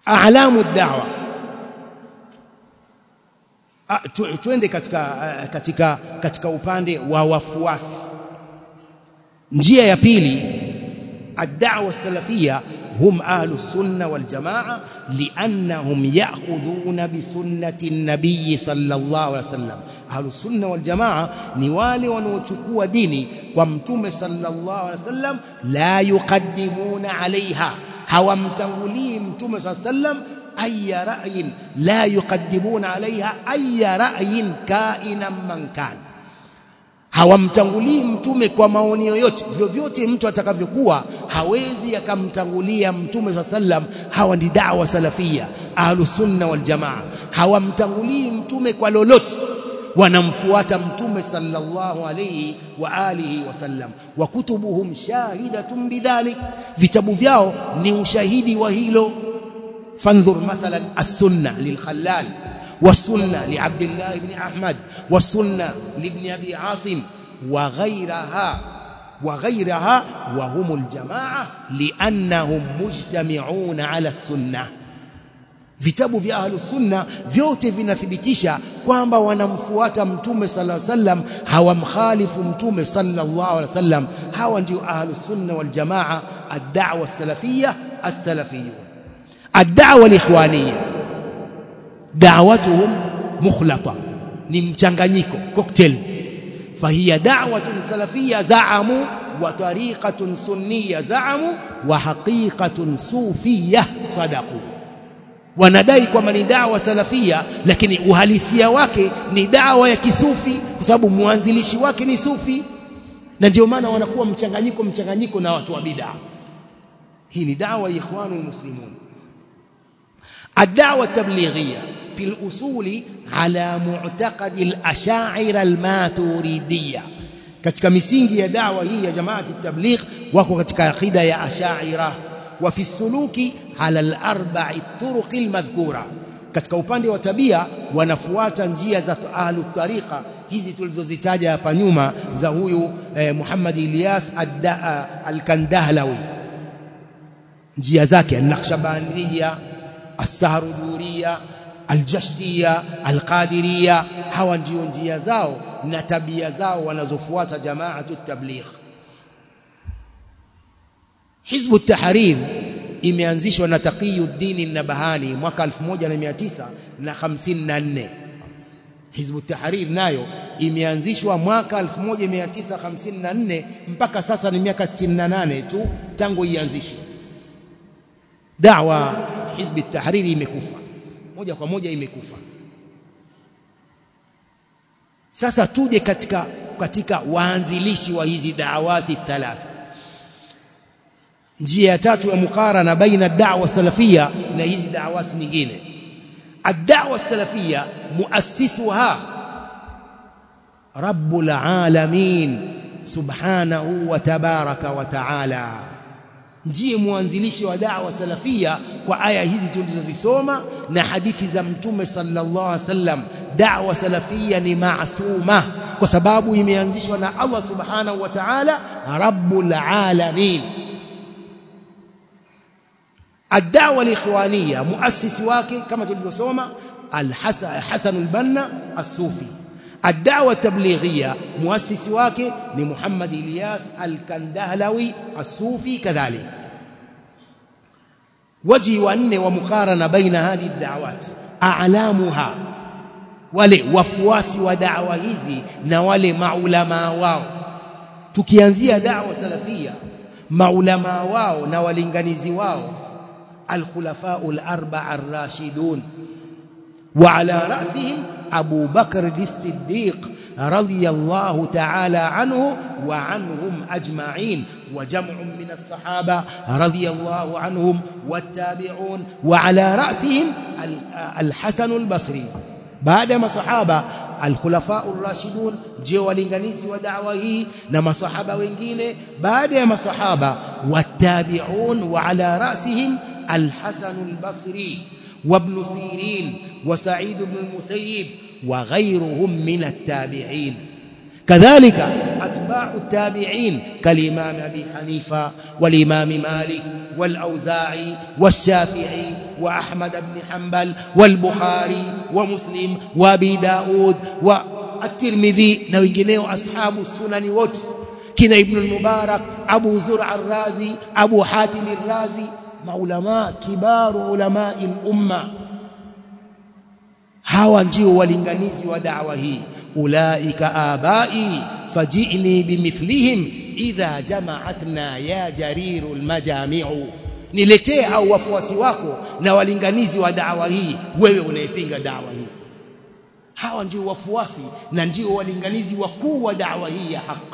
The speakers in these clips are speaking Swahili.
a'lamu da'wa twende katika katika katika upande wa wafuasi njia ya pili ad-da'wa salafia hum ahlu sunna wal jamaa li'annahum ya'khudhuna bi sunnati an-nabiy sallallahu alaihi wasallam ahlu sunna wal jamaa ni wale wanaochukua dini kwa mtume sallallahu alaihi wasallam la yuqaddimuna alaiha hawamtangulii mtume sallallahu alaihi wasallam أي رأي لا يقدمون عليها أي رأي كائنا من كان hawamtangulii mtume kwa maoni yoyote vyovyote mtu atakavyokuwa hawezi akamtangulia mtume saa sallam hawa ni dawa salafia ahlus sunna wal jamaa hawamtangulii mtume kwa lolote wanamfuata mtume sallallahu alayhi wa alihi wasallam wa kutubuhum shahidatun bidhalik vitabu vyao ni ushahidi wa hilo فانظر مثلا السنة للخلال والسنة لعبد الله بن أحمد والسنة لابن أبي عاصم وغيرها وغيرها وهم الجماعة لأنهم مجتمعون على السنة vitabu vya ahlus sunna vyote vinathibitisha kwamba wanamfuata mtume sallallahu alaihi wasallam hawamkhalifu mtume sallallahu alaihi wasallam hawa ndio ahlus sunna wal jamaa ad-da'wa as-salafiyya as-salafiyyun الدعوه الاخوانيه دعوتهم مخلطه ni mchanganyiko cocktail فهي دعوه سلفيه زعموا وطريقه سنيه زعموا وحقيقه صوفيه صدقوا wanadai kwamba ni dawa salafia lakini uhalisia wake ni dawa ya kisufi kwa sababu mwanzilishi wake ni sufi na ndio maana wanakuwa mchanganyiko mchanganyiko na watu wa bid'a hii ni dawa ya ikhwanul muslimun الدعوة التبليغية في الأصول على معتقد الأشاعرة الماتوريدية katika misingi ya dawa hii ya jamaati tabligh wako katika aqida ya ashaira wa fi suluki ala al-arba'i turuq al-madhkura katika upande wa tabia wanafuata njia za ahlu tariqa hizi tulizozitaja hapa nyuma za huyu eh, Muhammad Ilyas al-Kandahlawi njia zake an-Naqshbaniyya السهردورية الجشتية القادرية hawa ndio njia zao na tabia zao wanazofuata jamaatu tabligh Hizbu Tahrir imeanzishwa na Taqiyuddin Nabahani mwaka 1954 Hizbu Tahrir nayo imeanzishwa mwaka 1954 mpaka sasa ni miaka 68 tu tangu ianzishwe dawa hizbi tahriri imekufa moja kwa moja imekufa sasa tuje katika katika waanzilishi wa hizi dawati thalatha njia ya tatu ya mukarana baina da'wa salafia na hizi da'awati nyingine ad-da'wa salafia muassisuha rabbul alamin subhanahu wa tabaraka wa ta'ala ndiye mwanzilishi wa da'wa salafia kwa aya hizi tulizozisoma na hadithi za mtume sallallahu alaihi wasallam da'wa salafia ni maasuma kwa sababu imeanzishwa na Allah subhanahu wa ta'ala rabbul alamin الدعوه الاخوانيه مؤسس wake kama tulivyosoma al-Hasan al-Banna as-Sufi الدعوه التبليغيه مؤسس wake ni Muhammad Ilyas al-Kandahlawi as-Sufi kadhalik وجه wanne wa mukarana baina hadhi ad-da'awat a'lamuha wale wafuasi wa da'wa hizi na wale maulama wao tukianzia da'wa salafia maulama wao na walinganizi wao الخلفاء الأربعة الراشدون وعلى رأسهم أبو بكر الصديق رضي الله تعالى عنه وعنهم أجمعين وجمع من الصحابة رضي الله عنهم والتابعون وعلى رأسهم الحسن البصري بعدما صحابة الخلفاء الراشدون جو walinganizi wa da'wa hii na masahaba wengine baada ya masahaba watabi'un wa ala rasihim الحسن البصري وابن سيرين وسعيد بن المسيب وغيرهم من التابعين كذلك أتباع التابعين كالإمام أبي حنيفة والإمام مالك والأوزاعي والشافعي وأحمد بن حنبل والبخاري ومسلم وابي داود والترمذي na wengineo ashabu sunani wote kina ibn al-mubarak abu zur'a ar-razi abu hatim ar-razi maulama kibaru ulama al-umma hawa ndio walinganizi wa da'wa hii ulaika abai fajini bimithlihim idha jama'atna ya jariru al-majami'u niletee hao wafuasi wako na walinganizi wa da'wa hii wewe unayepinga da'wa hii hawa ndio wafuasi na ndio walinganizi wakuu wa da'wa hii ya haki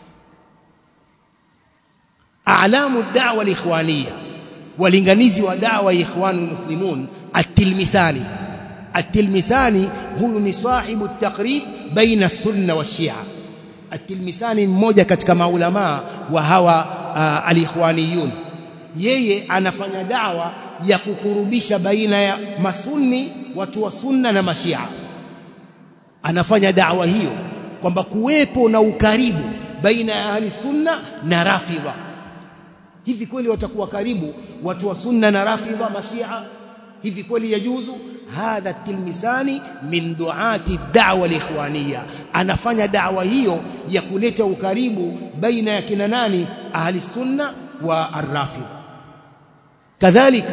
a'lamu ad-da'wa al-ikhwaniyya walinganizi wa da'wa ya ikhwanul muslimun at-tilmisani at-tilmisani huyu ni sahibu at-taqrib baina as-sunna wash-shi'a at-tilmisani mmoja katika maulama wa hawa uh, al-ikhwaniyun yeye anafanya dawa ya kukurubisha baina ya masunni watu wa sunna na mashia anafanya dawa hiyo kwamba kuwepo na ukaribu baina ya ahli sunna na rafidha hivi kweli watakuwa karibu watu wa sunna na rafidha mashia hivi kweli yajuzu hadha tilmisani min duati da'wa al-ikhwaniyya anafanya da'wa hiyo ya kuleta ukaribu baina ya kina nani ahli sunna wa ar-rafidha كذلك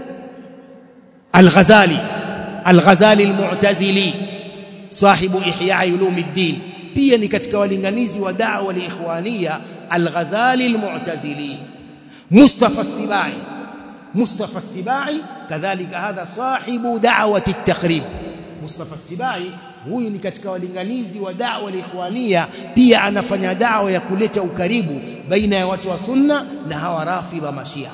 الغزالي الغزالي المعتزلي صاحب إحياء علوم الدين pia ni katika walinganizi wa da'wa al-ikhwaniyya al-Ghazali al-Mu'tazili Mustafa Sibai Mustafa Sibai kadhalika hadha sahibu da'wati at-taqrib Mustafa Sibai huyu ni katika walinganizi wa da'wa al-ikhwaniyya pia anafanya da'wa ya kuleta ukaribu baina ya watu wa sunna na hawa rafidha mashia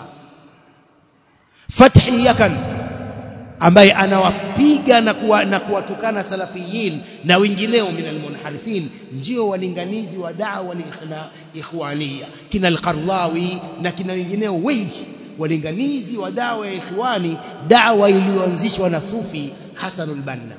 Fathi Yakan ambaye anawapiga na kuwa, na kuwatukana salafiyin na wengineo min almunharifin ndio walinganizi wa da'wa na ikhwania kina al-Qardawi na kina wengineo wengi walinganizi wa da'wa ya ikhwani da'wa iliyoanzishwa na Sufi Hasan al-Banna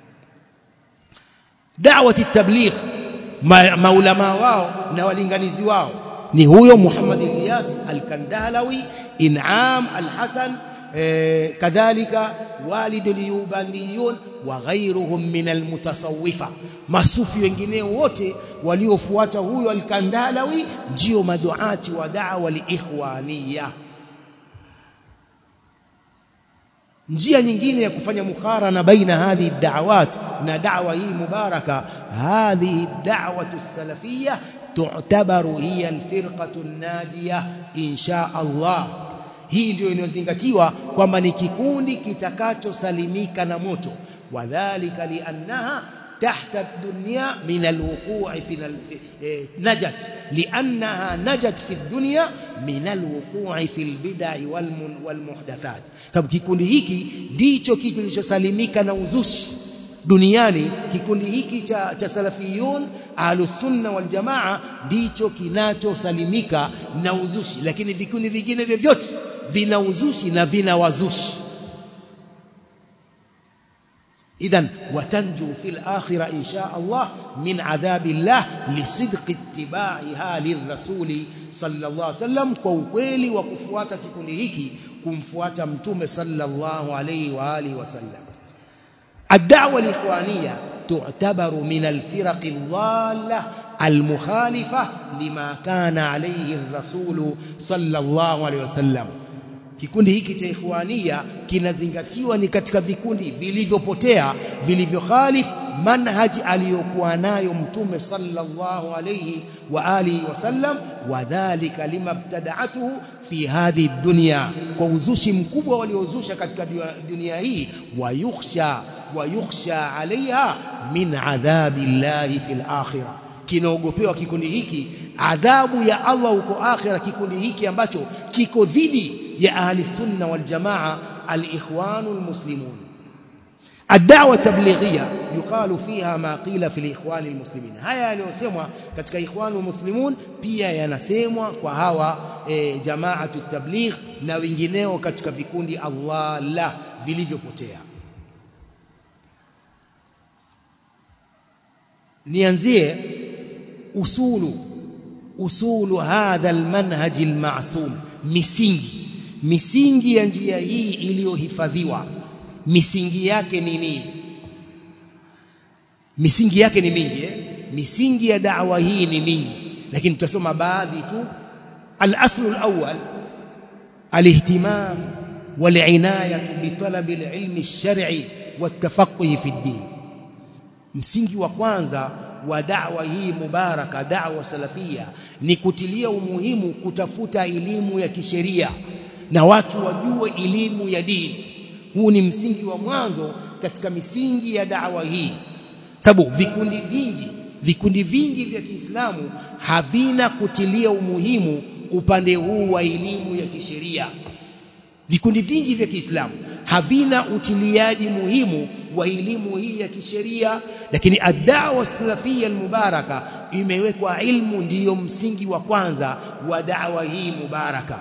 da'wati at-tabligh maulama wao na walinganizi wao ni huyo Muhammad Ilyas al-Kandalawi In'am al-Hasan kadhalika walid al-Yubaniyun wa ghayruhum min al-mutasawwifa masufi wengineo wote waliofuata huyo al-Kandalawi ndio maduati wa da'wa al-ikhwaniyya njia nyingine ya kufanya mukarana baina hadhi da'awat na da'wa hii mubaraka hadhihi da'watu salafiyya تعتبر هي الفرقة الناجية إن شاء الله hii ndio inayozingatiwa kwamba ni kikundi kitakachosalimika na moto wadhālika li'annaha tahta ad-dunya min al-wuqū'i fi najat li'annaha najat fi ad-dunya min al-wuqū'i fi al-bid'i wal-muhdathat sababu kikundi hiki ndicho kilichosalimika na uzushi duniani kikundi hiki cha, cha salafiyun ahlus sunna wal jamaa ndicho kinachosalimika na uzushi lakini vikundi vingine vyovyote vina uzushi na vina wazushi idhan watanju fil akhirah insha Allah min adhabillah lisidqi ittiba'iha lirrasuli sallallahu alaihi wasallam kwa ukweli wa kufuata kikundi hiki kumfuata mtume sallallahu alaihi wa alihi wasallam الدعوه الاخوانيه تعتبر من الفرق الضاله المخالفه لما كان عليه الرسول صلى الله عليه وسلم kikundi hiki cha ikhwania kinazingatiwa ni katika vikundi vilivyopotea vilivyokhalif manhaji aliyokuwa nayo mtume sallallahu alayhi wa alihi wasallam wadhālika limabtada'atuhu fi hadhihi dunya kwa uzushi mkubwa waliozusha katika dunia hii wayukhsha wayukhsha alaiha min adhabi llahi fil akhirah kinaogopewa kikundi hiki adhabu ya Allah huko akhira kikundi hiki ambacho kiko dhidi ya ahli sunna wal jamaa al-ikhwan al-muslimun الدعوه التبليغيه يقال فيها ما قيل في الاخوان المسلمين haya yaliyosemwa katika ikhwan muslimun pia yanasemwa kwa hawa e, jamaatu tabligh na wengineo katika vikundi Allah la vilivyopotea nianzie usulu usulu hadha almanhaj almasum misingi misingi ya njia hii iliyohifadhiwa misingi yake ni nini misingi yake ni mingi eh? misingi ya da'wa hii ni mingi lakini tutasoma baadhi tu al-aslu al-awwal al-ihtimam wal-inayatu bi talab al-ilmi ash-shar'i wat-tafaqquh fi ad-din msingi wa kwanza wa da'wa hii mubaraka da'wa salafia ni kutilia umuhimu kutafuta elimu ya kisheria na watu wajue elimu ya dini huu ni msingi wa mwanzo katika misingi ya da'wa hii sababu vikundi vingi vikundi vingi vya Kiislamu havina kutilia umuhimu upande huu wa elimu ya kisheria vikundi vingi vya Kiislamu havina utiliaji muhimu wa elimu hii ya kisheria lakini ad-da'wa salafia al-mubaraka imewekwa ilmu ndiyo msingi wa kwanza wa da'wa hii mubaraka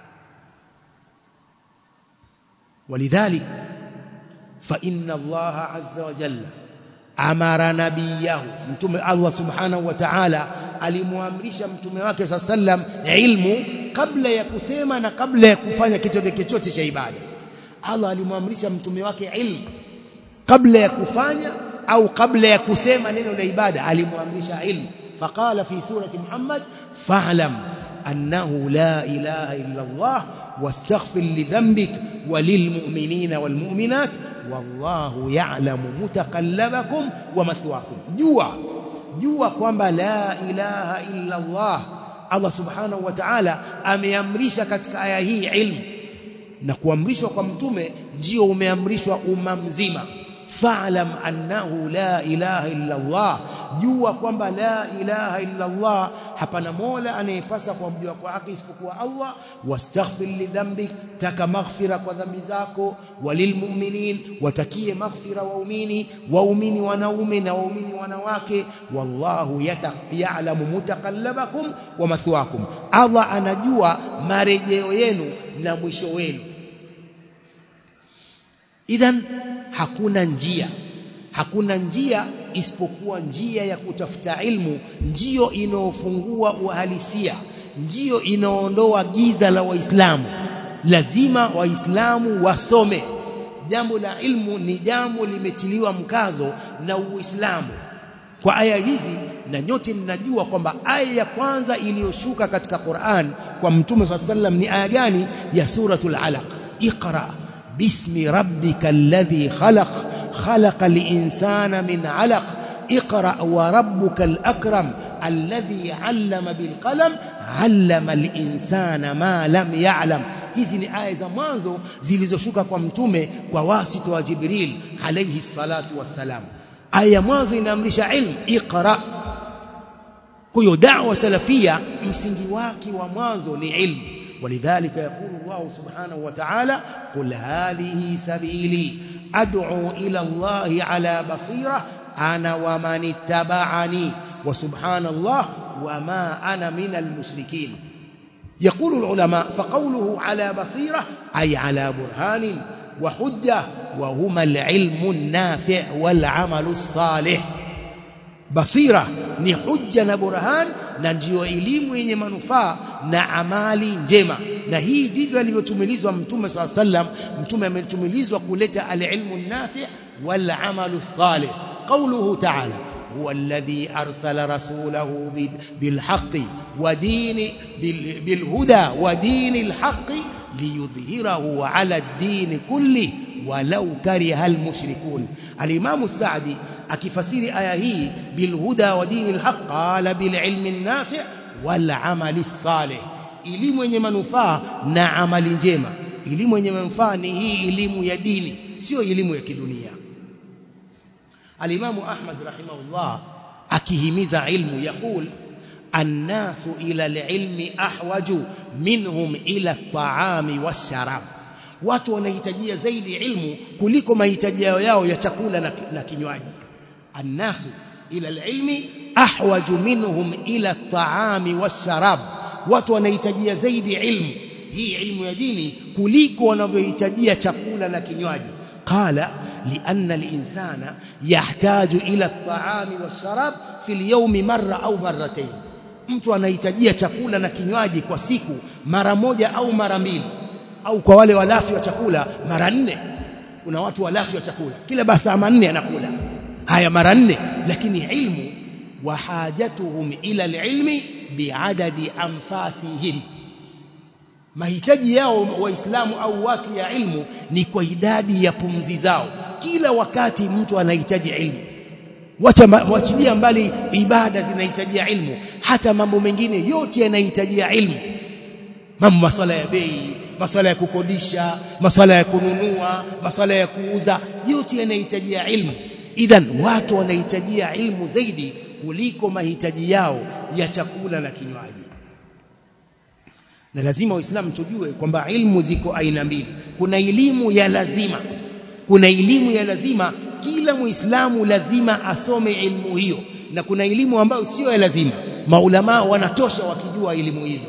ولذلك فإن الله عز وجل amara nabiyahu mtume Allah subhanahu wa ta'ala alimwamrisha mtume wake sallam ilmu kabla ya kusema na kabla ya kufanya kitu chochote cha ibada Allah alimwamrisha mtume wake ilmu kabla ya kufanya au kabla ya kusema neno la ibada alimwamrisha ilmu faqala fi surati Muhammad fa'lam annahu la ilaha illa Allah واستغفر لذنبك وللمؤمنين والمؤمنات wallahu ya'lamu mutaqallabakum wa mathwakum jua jua kwamba la ilaha illa Allah Allah subhanahu wa ta'ala ameamrisha katika aya hii ilmu na kuamrishwa kwa mtume ndio umeamrishwa umma mzima fa'lam annahu la ilaha illa Allah jua kwamba la ilaha illa Allah hapana mola anayepasa kuabudiwa kwa haki isipokuwa Allah wastaghfir lidhambik taka maghfira kwa dhambi zako walilmu'minin watakie maghfira waumini waumini wanaume na waumini wanawake wallahu ya'lamu mutaqallabakum wa mathwakum Allah anajua marejeo yenu na mwisho wenu idhan hakuna njia hakuna njia isipokuwa njia ya kutafuta ilmu ndiyo inaofungua uhalisia ndiyo inaondoa giza la waislamu lazima waislamu wasome jambo la ilmu ni jambo limetiliwa mkazo na uislamu kwa aya hizi na nyote mnajua kwamba aya ya kwanza iliyoshuka katika Qur'an kwa mtume sallam ni aya gani ya suratul alaq iqra bismi rabbikal ladhi khalaq خلق الإنسان من علق اقرأ وربك الأكرم الذي علم بالقلم علم الإنسان ما لم يعلم hizi ni aya za mwanzo zilizoshuka kwa mtume kwa wasito wa Jibril alayhi salatu wassalam aya ya mwanzo inaamrisha ilmu iqra kwa hiyo da'wa salafia msingi wake wa mwanzo ni ilmu ولذلك يقول الله سبحانه وتعالى قل هذه سبيلي أدعو إلى الله على بصيرة أنا ومن اتبعني وسبحان الله وما أنا من المشركين يقول العلماء فقوله على بصيرة أي على برهان وحجة وهما العلم النافع والعمل الصالح basira ni hujja na burhan na ndiyo elimu yenye manufaa na amali njema na hii ndivyo alivyotumilizwa mtume swalla sallam mtume ametumilizwa kuleta alilmu nafi wal amalu salih qawluhu ta'ala huwa alladhi arsala rasulahu bil haqqi wa dini bil huda wa dini al haqqi liyudhhirahu ala ad-din kulli walau kariha al mushrikun al-imam as-sa'di akifasiri aya hii bilhuda wa dini alhaq qala bililmi nafi' wal amali salih elimu yenye manufaa na amali njema elimu yenye manufaa ni hii elimu ya dini sio elimu ya kidunia alimamu ahmad rahimahullah akihimiza ilmu yaqul الناس إلى العلم أحوج منهم إلى الطعام والشراب watu wanahitajia zaidi ilmu kuliko mahitaji yao ya chakula na, na kinywaji الناس إلى العلم أحوج منهم إلى الطعام والشراب watu wanahitajia zaidi ilmu hii ilmu ya dini kuliko wanavyohitajia chakula na kinywaji qala lianna alinsana yahtaju ila at-ta'ami wash-sharab fi al-yawm marra au marratayn mtu anahitajia chakula na kinywaji kwa siku mara moja au mara mbili au kwa wale walafi wa chakula mara nne kuna watu walafi wa chakula kila basa manne anakula haya mara nne lakini ilmu wa hajatuhum ila alilmi biadadi anfasihim mahitaji yao waislamu au watu ya ilmu ni kwa idadi ya pumzi zao kila wakati mtu anahitaji ilmu wacha wachilia mbali ibada zinahitajia ilmu hata mambo mengine yote yanahitajia ilmu mambo maswala ya bei maswala ya kukodisha maswala ya kununua maswala ya kuuza yote yanahitajia ilmu idhan watu wanahitajia ilmu zaidi kuliko mahitaji yao ya chakula na kinywaji na lazima waislamu tujue kwamba ilmu ziko aina mbili kuna elimu ya lazima kuna elimu ya lazima kila muislamu lazima asome elimu hiyo na kuna elimu ambayo sio ya lazima maulama wanatosha wakijua elimu hizo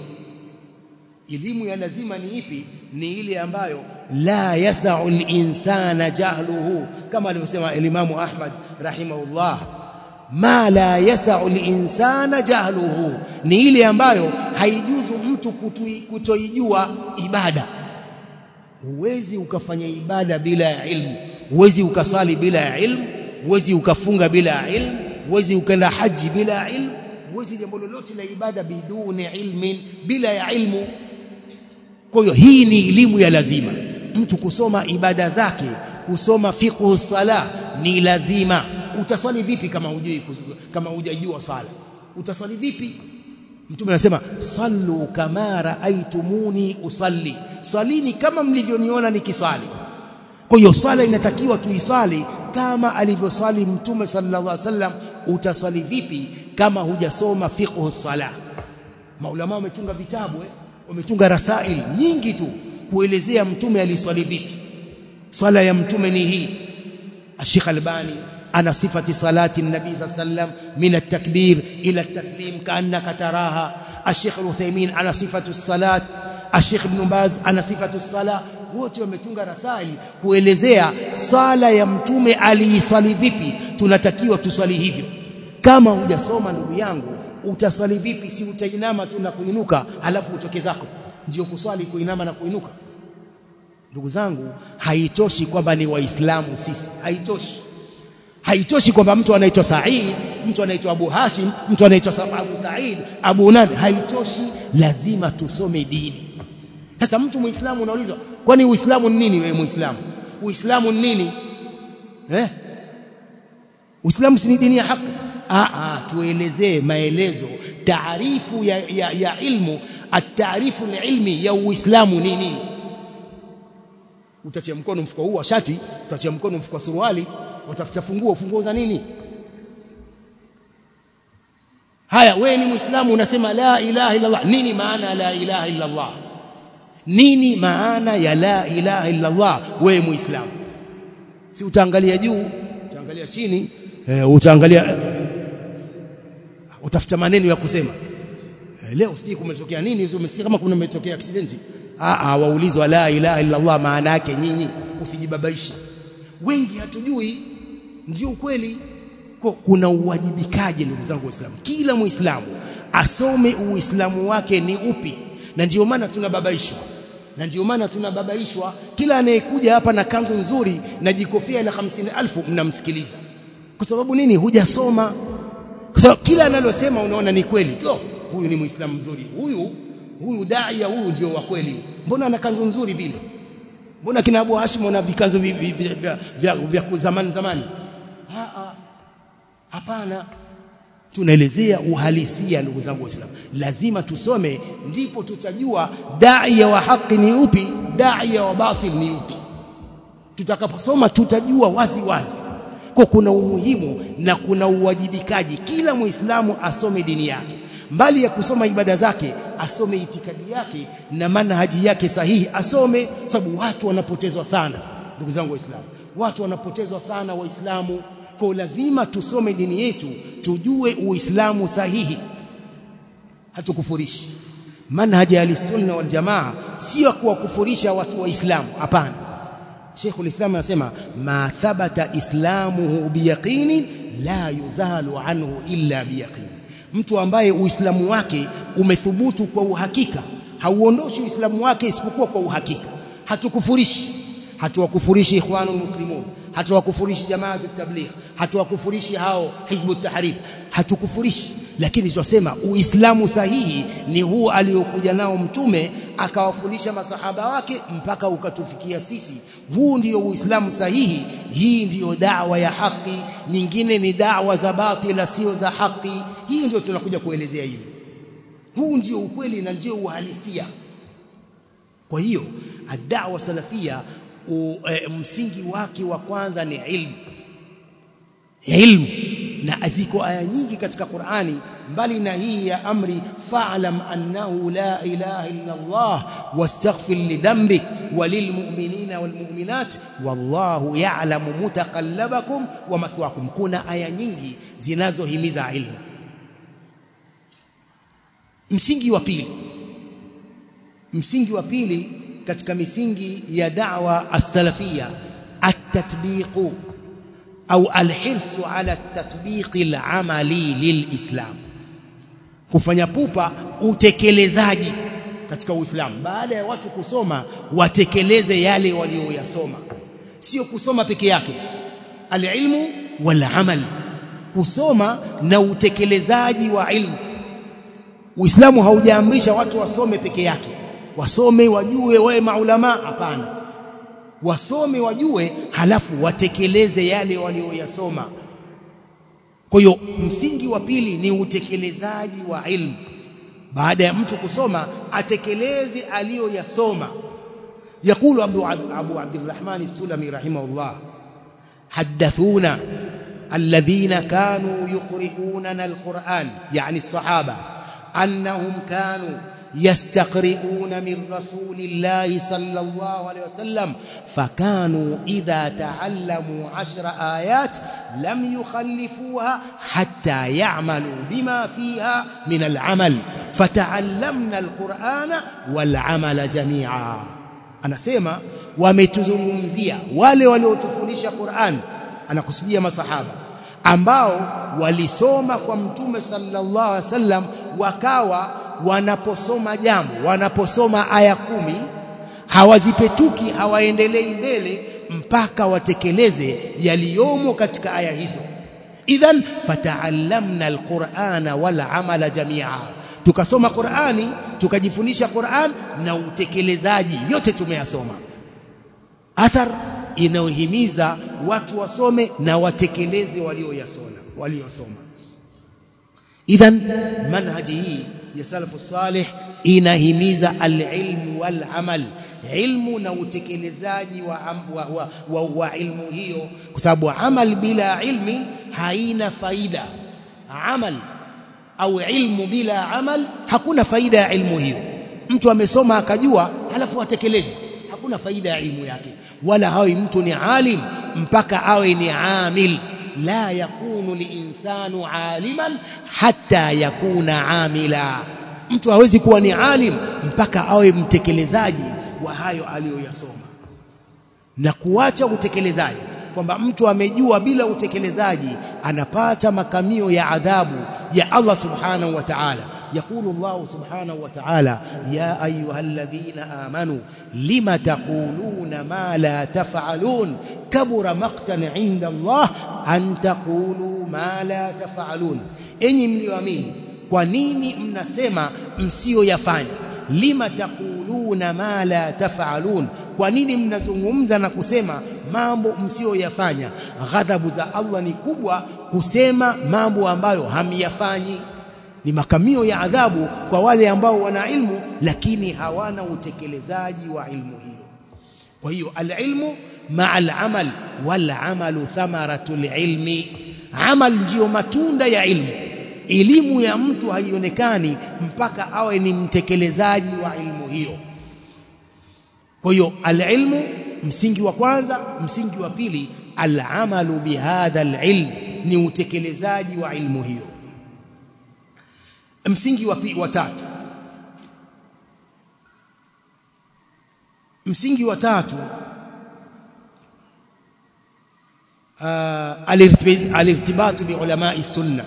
elimu ya lazima ni ipi ni ile ambayo la yasau al-insana jahluhu kama alivyosema Imamu Ahmad rahimahullah ma la yasau al-insana jahluhu ni ile ambayo haijuzu mtu kutoijua ibada huwezi ukafanya ibada bila ya ilmu huwezi ukasali bila ya ilmu huwezi ukafunga bila ya ilmu huwezi ukaenda haji bila ya ilmu huwezi jambo lolote la ibada biduni ilmin bila ya ilmu kwa hiyo hii ni elimu ya lazima mtu kusoma ibada zake kusoma fiqhu sala ni lazima utaswali vipi kama hujui kama hujajua swala utaswali vipi mtume anasema sallu kama raaitumuni usalli swalini kama mlivyoniona nikiswali kwa hiyo swala inatakiwa tuiswali kama alivyoswali mtume sallallahu alaihi wasallam utaswali vipi kama hujasoma fiqhu sala maulama wametunga vitabu eh? wametunga rasail nyingi tu kuelezea mtume aliswali vipi swala ya mtume ni hii Sheikh Albani ana sifati salati nabii sallam min at-takbir ila at-taslim kaannaka taraha Sheikh Al-Uthaymeen ana sifatu salat Sheikh Ibn Baz ana sifatu sala wote wametunga rasail kuelezea sala ya mtume aliiswali vipi tunatakiwa tuswali hivyo kama hujasoma ndugu yangu utaswali vipi si utainama tu na kuinuka alafu utoke zako ndio kuswali kuinama na kuinuka ndugu zangu haitoshi kwamba ni waislamu sisi haitoshi haitoshi kwamba mtu anaitwa Said mtu anaitwa Abu Hashim mtu anaitwa Abu Said Abu nani haitoshi lazima tusome dini sasa mtu muislamu unaulizwa kwani uislamu ni nini wewe muislamu uislamu ni nini eh uislamu si ni dini ya haki Aa, tuelezee maelezo taarifu ya, ya, ya ilmu ataarifu ilmi ya uislamu ni nini utatia mkono mfuko huu wa shati utatia mkono mfuko wa suruali utafuta funguo funguo za nini haya wewe ni muislamu unasema la ilaha illa Allah nini maana la ilaha illa Allah nini maana ya la ilaha illa Allah wewe muislamu si utaangalia juu utaangalia chini e, utaangalia utafuta maneno ya kusema e, leo sijui kumetokea nini umesikia kama kuna umetokea accident ah ah waulizwa la ilaha illa Allah maana yake nyinyi usijibabaishe wengi hatujui ndio ukweli kuna uwajibikaji ndugu zangu waislamu kila muislamu asome uislamu wake ni upi na ndio maana tunababaishwa na ndio maana tunababaishwa kila anayekuja hapa na kanzu nzuri na jikofia la 50000 mnamsikiliza kwa sababu nini hujasoma kwa sababu kila analosema unaona ni kweli to huyu ni muislamu mzuri huyu huyu daia huyu ndio wa kweli mbona ana kanzu nzuri vile mbona kina Abu Hashim wana vikanzu vya vya, vya, vya zamani zamani hapana tunaelezea uhalisia ndugu zangu waislamu lazima tusome ndipo tutajua daia wa haki ni upi daia wa batil ni upi tutakaposoma tutajua wazi wazi kwa kuna umuhimu na kuna uwajibikaji kila muislamu asome dini yake mbali ya kusoma ibada zake asome itikadi yake na manhaji yake sahihi asome sababu watu wanapotezwa sana ndugu zangu waislamu watu wanapotezwa sana waislamu kwa lazima tusome dini yetu tujue uislamu sahihi hatukufurishi manhaji ya sunna wal jamaa sio kuwakufurisha watu waislamu hapana Sheikhul Islam anasema ma thabata islamuhu biyaqini la yuzalu anhu illa biyaqini mtu ambaye uislamu wake umethubutu kwa uhakika hauondoshi uislamu wake isipokuwa kwa uhakika hatukufurishi hatuwakufurishi ikhwanul muslimun hatuwakufurishi jamaatu tabligh hatuwakufurishi hao hizbu tahrir hatukufurishi lakini tunasema uislamu sahihi ni huu aliokuja nao mtume akawafundisha masahaba wake mpaka ukatufikia sisi huu ndio uislamu sahihi hii ndiyo dawa ya haki nyingine ni dawa za batila sio za haki hii ndio tunakuja kuelezea hivi huu ndio ukweli na ndio uhalisia kwa hiyo ad-da'wa salafia u, e, msingi wake wa kwanza ni ilmu ilmu na ziko aya nyingi katika Qur'ani mbali na hii ya amri fa'lam annahu la ilaha illa Allah wastaghfir li dhanbik walilmu'minina walmu'minat wallahu ya'lamu mutaqallabakum wa mathwakum kuna aya nyingi zinazohimiza ilmu msingi wa pili msingi wa pili katika misingi ya da'wa as-salafia at-tatbiqu au alhirsu ala tatbiqi al-amali lilislam kufanya pupa utekelezaji katika Uislamu baada ya watu kusoma watekeleze yale walioyasoma sio kusoma peke yake alilmu wal amal kusoma na utekelezaji wa ilmu Uislamu haujaamrisha watu wasome peke yake wasome wajue wawe maulama hapana wasome wajue halafu watekeleze yale walioyasoma kwa hiyo msingi wa pili ni utekelezaji wa ilmu baada ya mtu kusoma atekeleze aliyoyasoma يقول أبو أبو عبد الرحمن السلمي رحمه الله حدثونا الذين كانوا يقرؤوننا القرآن يعني الصحابة أنهم كانوا يستقرئون من رسول الله صلى الله عليه وسلم فكانوا إذا تعلموا عشر آيات لم يخلفوها حتى يعملوا بما فيها من العمل فتعلمنا القرآن والعمل جميعا anasema wametuzungumzia wale waliotufundisha Qur'an anakusudia masahaba ambao walisoma kwa mtume sallallahu alaihi wasallam wakawa wanaposoma jambo wanaposoma aya kumi hawazipetuki hawaendelei mbele mpaka watekeleze yaliyomo katika aya hizo idhan fata'allamna alqur'ana wal amala jami'a tukasoma Qur'ani tukajifundisha Qur'an na utekelezaji yote tumeyasoma athar inayohimiza watu wasome na watekeleze walioyasoma waliosoma idhan manhaji hii ya salafu salih inahimiza alilmu wal amal ilmu na utekelezaji wa, wa, wa, wa, wa ilmu hiyo kwa sababu amal bila ilmi haina faida amal au ilmu bila amal hakuna faida ya ilmu hiyo mtu amesoma akajua halafu atekeleze hakuna faida ya ilmu yake wala hawi mtu ni alim mpaka awe ni amil la yakunu liinsanu aliman hatta yakuna amila mtu hawezi kuwa ni alim mpaka awe mtekelezaji wa hayo aliyoyasoma na kuacha utekelezaji kwamba mtu amejua bila utekelezaji anapata makamio ya adhabu ya Allah subhanahu wa ta'ala يقول الله سبحانه وتعالى يا أيها الذين آمنوا لم تقولون ما لا تفعلون كبر مقتا عند الله أن تقولوا ما لا تفعلون أني mlioamini kwa nini mnasema msiyoyafanya lima taquluna ma la tafalun kwa nini mnazungumza na kusema mambo msiyoyafanya ghadhabu za Allah ni kubwa kusema mambo ambayo hamyafanyi ni makamio ya adhabu kwa wale ambao wana ilmu lakini hawana utekelezaji wa ilmu hiyo kwa hiyo alilmu maa alamal wal amalu thamaratul ilmi amal ndiyo matunda ya ilmu elimu ya mtu haionekani mpaka awe ni mtekelezaji wa ilmu hiyo kwa hiyo alilmu msingi wa kwanza msingi wa pili alamalu bihadha alilm ni utekelezaji wa ilmu hiyo msingi wa wa tatu msingi wa tatu alirtibatu bi ulama sunna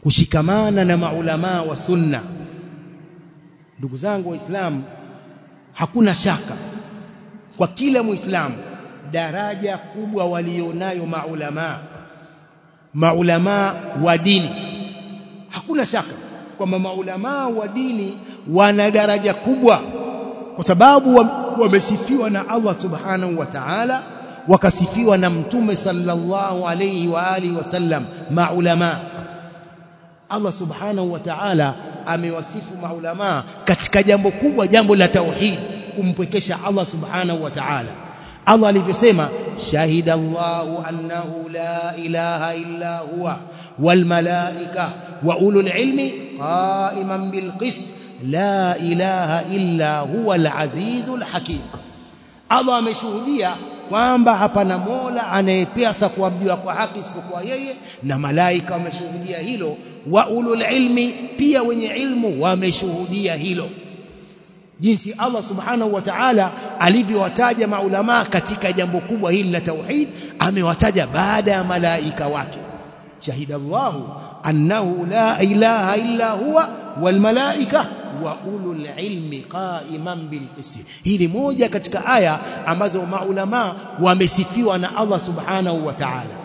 kushikamana na maulama wa sunna ndugu zangu waislamu hakuna shaka kwa kila muislamu daraja kubwa walionayo maulama maulama wa dini hakuna shaka kwamba maulama wa dini wana daraja kubwa kwa sababu wamesifiwa na Allah subhanahu wa ta'ala wakasifiwa na mtume sallallahu alayhi wa alihi wasallam maulama Allah subhanahu wa ta'ala amewasifu maulama katika jambo kubwa jambo la tauhid kumpwekesha Allah subhanahu wa ta'ala Allah alivyosema shahida Allahu annahu la ilaha illa huwa wal malaika wa ulul ilmi qa'iman bil qist la ilaha illa huwa al azizul hakim Allah ameshuhudia kwamba hapana mola anayepesa kuabudiwa kwa haki isipokuwa yeye na malaika wameshuhudia hilo wa ulul ilmi pia wenye ilmu wameshuhudia hilo jinsi Allah subhanahu wa ta'ala alivyowataja maulama katika jambo kubwa hili la tauhid amewataja baada ya malaika wake shahida Allahu annahu la ilaha illa huwa wal malaika wa ulul ilmi qa'iman bil qist hii ni moja katika aya ambazo maulama wamesifiwa na Allah subhanahu wa ta'ala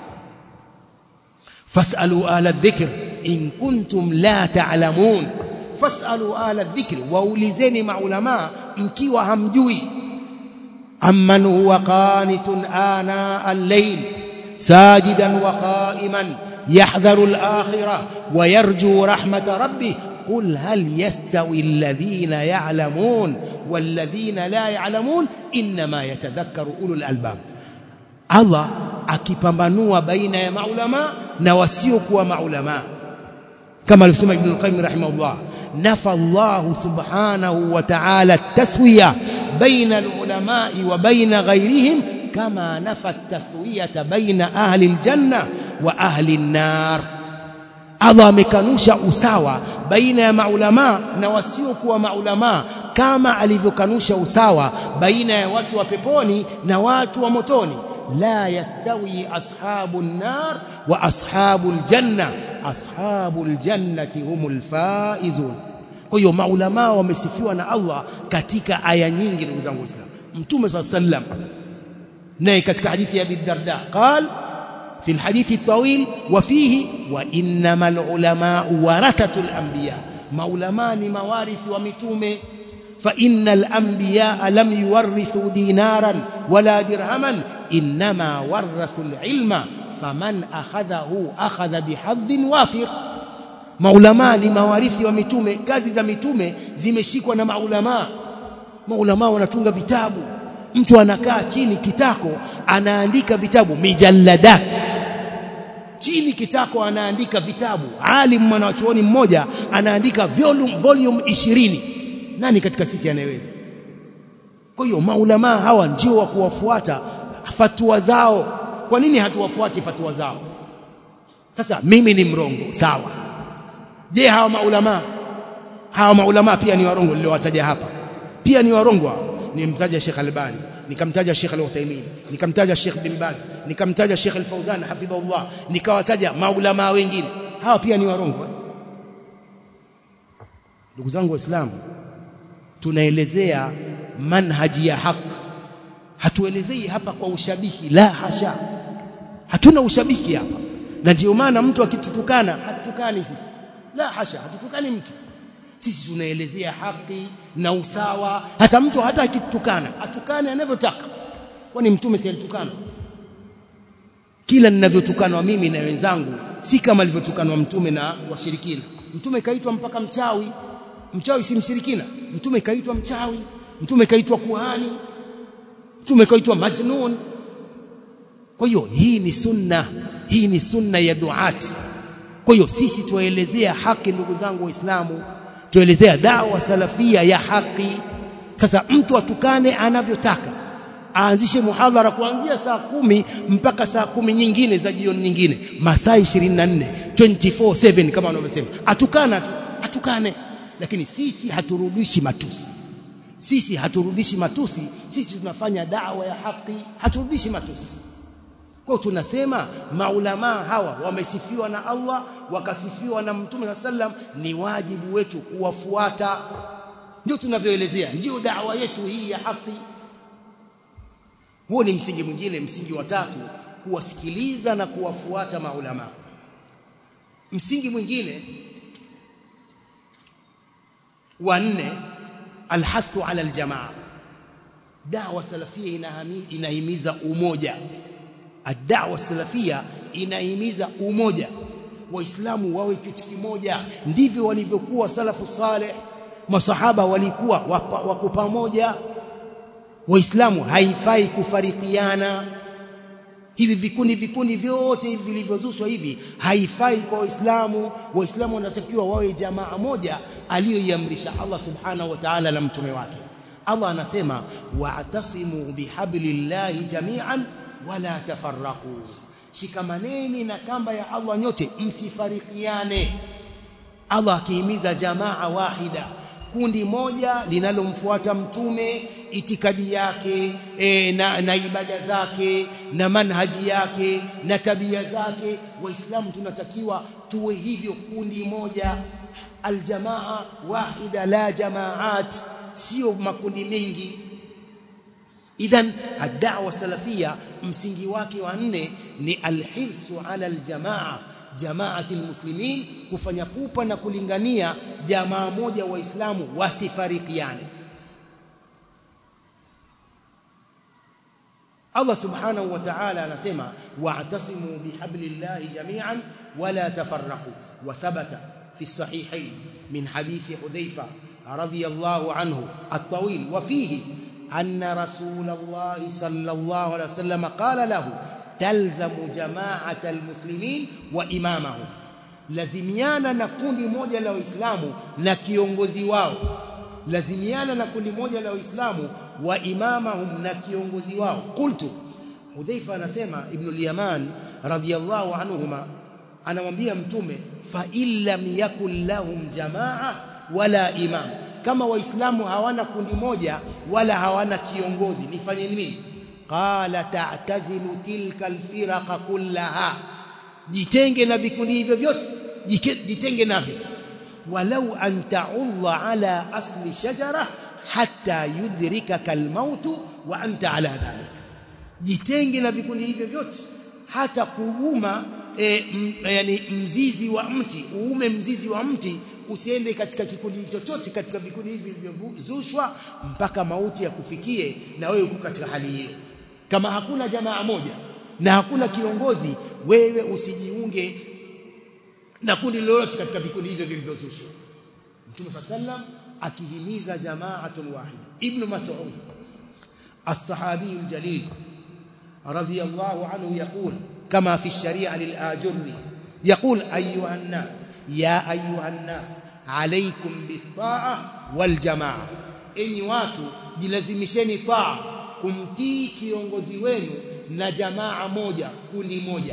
fasalu ala dhikr in kuntum la ta'lamun fasalu ala dhikri waulizeni maulama mkiwa hamjui amman huwa qanitun ana al-layl sajidan wa qa'iman yahdharu al-akhirah wa yarju rahmata rabbih qul hal yastawi alladhina ya'lamun walladhina la ya'lamun inma yatadhakkaru ulul albab Allah akipambanua baina ya maulama na wasiokuwa maulama kama alivyosema Ibn al-Qayyim rahimahullah نفى الله سبحانه وتعالى التسوية بين العلماء وبين غيرهم كما نفى التسوية بين أهل الجنة وأهل النار Allah amekanusha usawa baina ya maulama na wasiokuwa maulama kama alivyokanusha usawa baina ya watu wa peponi na watu wa motoni la yastawi ashabun nar wa ashabul janna ashabul jannati humul faizun kwa hiyo maulama wamesifiwa na Allah katika aya nyingi ndugu zangu waislamu mtume sallam naye katika hadithi ya Abi Darda قال في الحديث الطويل وفيه وانما العلماء ورثه الانبياء maulama ni mawarithi wa mitume فإن الأنبياء لم يورثوا دينارا ولا درهما إنما ورثوا العلم فمن أخذه أخذ بحظ وافر maulama ni mawarithi wa mitume kazi za mitume zimeshikwa na maulama maulama wanatunga vitabu mtu anakaa chini kitako anaandika vitabu mijalladat chini kitako anaandika vitabu alim mwanachuoni mmoja anaandika volume volume 20 nani katika sisi anayeweza kwa hiyo maulama hawa ndio wa kuwafuata fatua zao kwa nini hatuwafuati fatua zao sasa mimi ni mrongo sawa je hawa maulama hawa maulama pia ni warongo niliowataja hapa pia ni warongo hao nimtaja Sheikh Albani nikamtaja Sheikh Al-Uthaymeen nikamtaja Sheikh Bin Baz nikamtaja Sheikh Al-Fauzan hafidhahullah nikawataja maulama wengine hawa pia ni warongo ndugu zangu waislamu tunaelezea manhaji ya haki hatuelezei hapa kwa ushabiki la hasha hatuna ushabiki hapa na ndio maana mtu akitutukana hatutukani sisi la hasha hatutukani mtu sisi tunaelezea haki na usawa hasa mtu hata akitukana atukane anavyotaka kwani mtume si alitukana kila ninavyotukanwa mimi na wenzangu si kama alivyotukanwa mtume na washirikina mtume kaitwa mpaka mchawi mchawi si mshirikina mtume kaitwa mchawi mtume kaitwa kuhani mtume kaitwa majnun kwa hiyo hii ni sunna hii ni sunna ya duati kwa hiyo sisi tuelezea haki ndugu zangu waislamu tuelezea dawa salafia ya haki sasa mtu atukane anavyotaka aanzishe muhadhara kuanzia saa kumi mpaka saa kumi nyingine za jioni nyingine masaa 24 24/7 kama wanavyosema atukana tu atukane lakini sisi haturudishi matusi sisi haturudishi matusi sisi tunafanya dawa ya haki haturudishi matusi kwa tunasema maulama hawa wamesifiwa na Allah wakasifiwa na Mtume sallam ni wajibu wetu kuwafuata ndio tunavyoelezea ndio da'wa yetu hii ya haki huo ni msingi mwingine msingi wa tatu kuwasikiliza na kuwafuata maulama msingi mwingine wa nne alhathu ala aljamaa da'wa salafia inahimiza umoja ad-da'wa salafia inahimiza umoja waislamu wawe kitu kimoja ndivyo walivyokuwa salafu saleh masahaba walikuwa wako pamoja waislamu haifai kufarikiana hivi vikundi vikundi vyote hivi vilivyozushwa hivi haifai kwa waislamu waislamu wanatakiwa wawe jamaa moja aliyoiamrisha Allah subhanahu wa ta'ala na mtume wake Allah anasema wa'tasimu bihablillahi jami'an wala tafarraqu shikamaneni na kamba ya Allah nyote msifarikiane Allah akihimiza jamaa wahida kundi moja linalomfuata mtume itikadi yake e, na, na ibada zake na manhaji yake na tabia zake waislamu tunatakiwa tuwe hivyo kundi moja aljamaa wahida la jamaat sio makundi mengi idhan ad-da'wa salafia msingi wake wa nne ni alhirsu ala aljamaa jamaati almuslimin kufanya pupa na kulingania jamaa moja waislamu wasifarikiane Allah subhanahu wa ta'ala anasema wa'tasimu bihablillahi jami'an wala tafarraqu wa thabata fi sahihayn min hadithi Hudhaifa radiyallahu anhu at-tawil wa fihi anna rasulallahi sallallahu alayhi wasallam qala lahu talzamu jama'ata almuslimin wa imamahum lazimiana na kundi moja la waislamu na kiongozi wao lazimiana na kundi moja la waislamu wa imamahum na kiongozi wao qultu Hudhaifa anasema Ibn al-Yaman radhiyallahu anhuma anamwambia mtume fa illam yakul lahum jamaa wala imam kama waislamu hawana kundi moja wala hawana kiongozi nifanye nini qala ta'tazilu tilka alfiraqa kullaha jitenge na vikundi hivyo vyote jitenge navyo walau an ta'udha ala asli shajara hatta yudrikaka almaut wa anta ala dhalik jitenge na vikundi hivyo vyote hata kuuma e, m, yani mzizi wa mti uume mzizi wa mti usiende katika kikundi chochote katika vikundi hivi vilivyozushwa mpaka mauti ya kufikie na wewe uko katika hali hiyo kama hakuna jamaa moja na hakuna kiongozi wewe usijiunge na kundi lolote katika vikundi hivyo vilivyozushwa Mtume sallam akihimiza jama'atun wahida Ibn Mas'ud الصحابي الجليل رضي الله عنه يقول كما في الشريعة للآجري يقول أيها الناس يا أيها الناس عليكم بالطاعة والجماعة إني watu jilazimisheni taa kumtii kiongozi wenu na jamaa moja kundi moja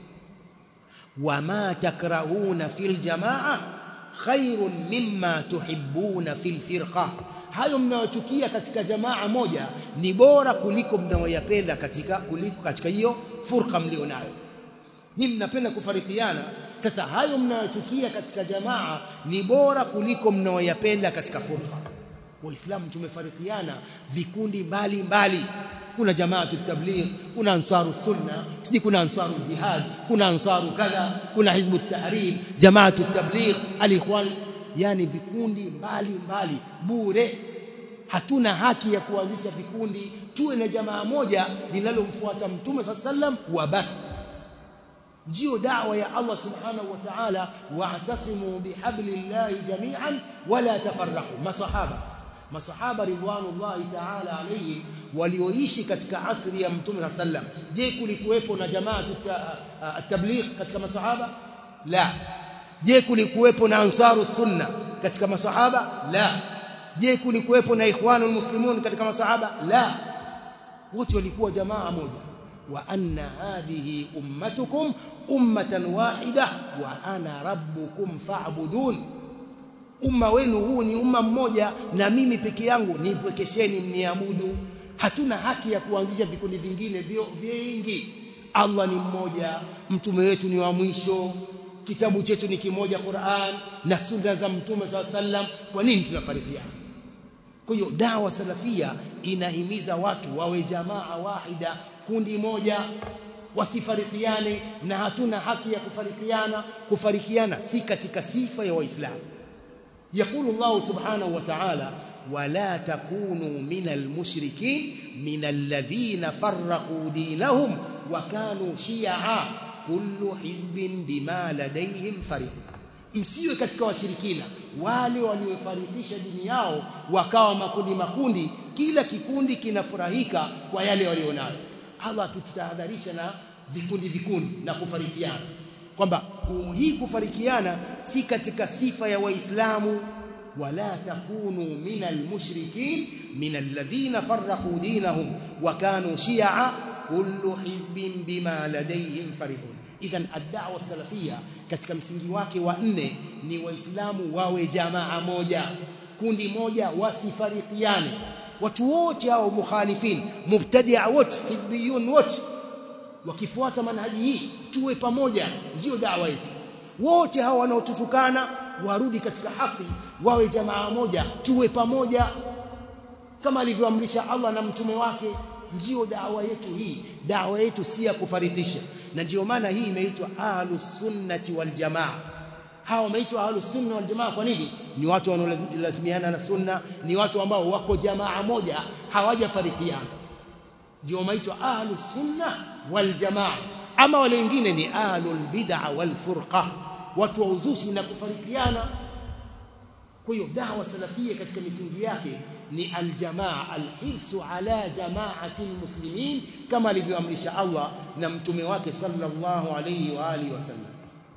wama takrahuna fil jamaa khairun mimma tuhibbuna fil firqa hayo mnayochukia katika jamaa moja ni bora kuliko mnayoyapenda katika kuliko katika hiyo furqa mlionayo nyinyi mnapenda kufarikiana sasa hayo mnayochukia katika jamaa ni bora kuliko mnayoyapenda katika furqa waislamu tumefarikiana vikundi mbali mbali kuna jamaatu tabligh kuna ansaru sunna siji kuna ansaru jihad kuna ansaru kadha kuna hizbu tahrir jamaatu tabligh alikhwan yani vikundi mbali mbali bure hatuna haki ya kuanzisha vikundi tuwe na jamaa moja linalomfuata mtume sallam wa basi ndio da'wa ya Allah subhanahu wa ta'ala wa'tasimu bihablillahi jami'an wala tafarraqu masahaba masahaba ridwanullahi ta'ala alayhim walioishi katika asri ya mtume sallam je kulikuwepo na jamaa tabligh katika masahaba la je kulikuwepo na ansaru sunna katika masahaba la je kulikuwepo na ikhwanul muslimun katika masahaba la wote walikuwa jamaa moja wa anna hadhihi ummatukum ummatan wahida wa ana rabbukum fa'budun umma wenu huu ni umma mmoja na mimi peke yangu nipwekesheni mniabudu hatuna haki ya kuanzisha vikundi vingine vingi Allah ni mmoja mtume wetu ni wa mwisho kitabu chetu ni kimoja Qur'an na sunna za mtume SAW sallam kwa nini tunafarikiana kwa hiyo dawa salafia inahimiza watu wawe jamaa wahida kundi moja wasifarikiane na hatuna haki ya kufarikiana kufarikiana si katika sifa ya waislamu يقول الله سبحانه وتعالى ولا تكونوا من المشركين من الذين فرقوا دينهم وكانوا شيعا كل حزب بما لديهم فريق msiwe katika washirikina wale waliofarikisha dini yao wakawa makundi makundi kila kikundi kinafurahika kwa yale walionayo Allah akitutahadharisha na vikundi vikundi na kufarikiana kwamba hii kufarikiana si katika sifa ya waislamu wala takunu minal mushrikin minal ladhina farraqu dinahum wa kanu shi'a kullu hizbin bima ladayhim farihun idhan ad-da'wa salafia katika msingi wake wa nne ni waislamu wawe jamaa moja kundi moja wasifarikiane watu wote hao mukhalifin mubtadi'a wote hizbiyun wote wakifuata manhaji hii tuwe pamoja ndio dawa yetu wote hao wanaotutukana warudi katika haki wawe jamaa moja tuwe pamoja kama alivyoamrisha Allah na mtume wake ndio dawa yetu hii dawa yetu si ya kufaridhisha na ndio maana hii imeitwa ahlus sunnati wal jamaa hawa wameitwa ahlus sunna wal jamaa kwa nini ni watu wanaolazimiana na sunna ni watu ambao wako jamaa moja hawajafarikiana ndio wameitwa ahlus sunna wal jamaa ama wale wengine ni ahlul bid'a wal furqa watu wa uzushi na kufarikiana kwa hiyo dawa salafia katika misingi yake ni aljamaa alhisu ala jamaati almuslimin kama alivyoamrisha Allah na mtume wake sallallahu alayhi wa alihi wasallam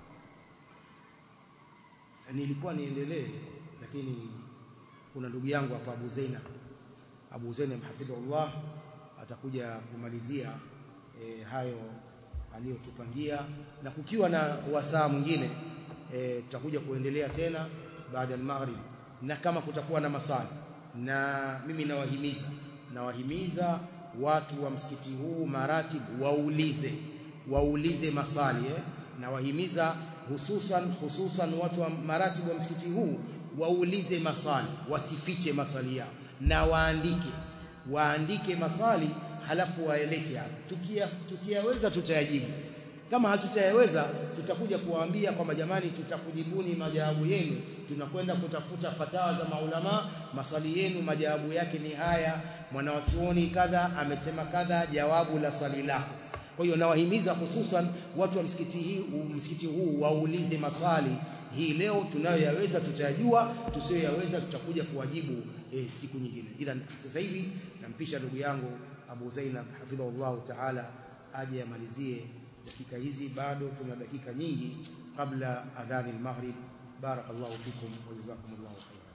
nilikuwa niendelee lakini kuna ndugu yangu hapa Abu Zainab Abu Zainab hafidhullah atakuja kumalizia e, hayo aliyotupangia na kukiwa na wasaa mwingine e, tutakuja kuendelea tena baada ya maghrib na kama kutakuwa na maswali na mimi nawahimiza nawahimiza watu wa msikiti huu maratibu waulize waulize maswali eh? nawahimiza hususan hususan watu wa maratibu wa msikiti huu waulize maswali wasifiche maswali yao na waandike waandike maswali halafu waelete hapa tukia tukiyaweza tutayajibu kama hatutayaweza tutakuja kuwaambia kwamba jamani tutakujibuni majawabu yenu tunakwenda kutafuta fatawa za maulama maswali yenu majawabu yake ni haya mwanawachuoni kadha amesema kadha jawabu la swali lako kwa hiyo nawahimiza hususan watu wa msikiti hii msikiti huu waulize maswali hii leo tunayoyaweza tutayajua tusiyoyaweza tutakuja kuwajibu e, siku nyingine ila sasa hivi nampisha ndugu yangu Abu Zainab hafidhahullah ta'ala aje amalizie dakika hizi bado tuna dakika nyingi kabla adhani al-maghrib barakallahu fikum wa jazakumullahu khairan